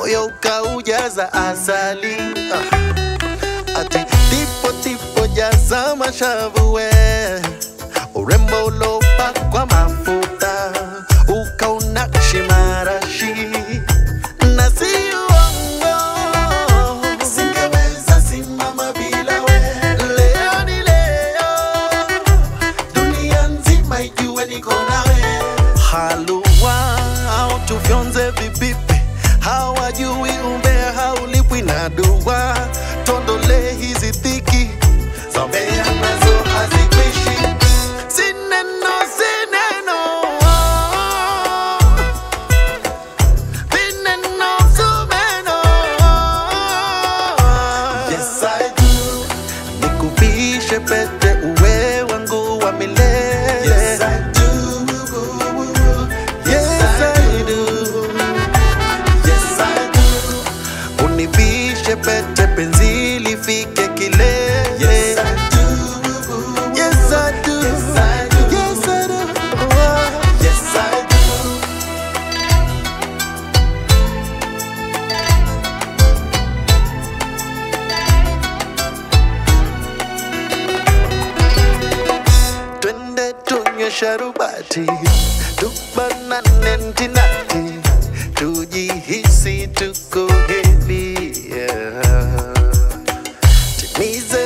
moyo ukaujaza asali ah. ati tipo tipo jaza mashavu we urembo ulopakwa mafuta ukaunakshi marashi na si uongo singeweza simama bila we leo ni leo dunia nzima ijue niko nawe haluwa au tufyonze vipipi hawajui umbea haulipwi na dua tondole hizi dhiki zombea nazo hazikwishi sineno sineno vineno sumeno yes I do nikuvishe pete uwe wangu wa milele yes, I do. Yes, I do. Yes, I do. univishe pete penzi lifike kilele yes, I do. Yes, I do. Yes, I do. Yes, I do. Oh, yes, I do. twende tunywe sharubati tubanane ntinati tujihisi tuko hevi yeah. timiza